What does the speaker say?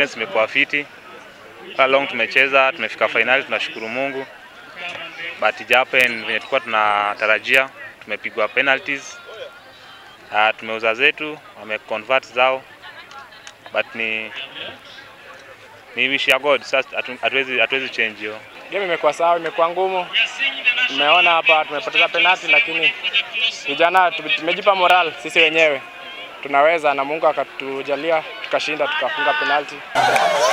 experience imekuwa fiti. Kwa long tumecheza, tumefika finali, tunashukuru Mungu. But ijapen venye tulikuwa tunatarajia, tumepigwa penalties. Uh, tumeuza zetu, wame convert zao. But ni ni wish ya God, sasa hatu- hatuwezi hatuwezi change hiyo. Game imekuwa sawa, imekuwa ngumu. Tumeona hapa tumepoteza penalti, lakini vijana tume- tumejipa moral sisi wenyewe tunaweza, na Mungu akatujalia tukashinda, tukafunga penalti.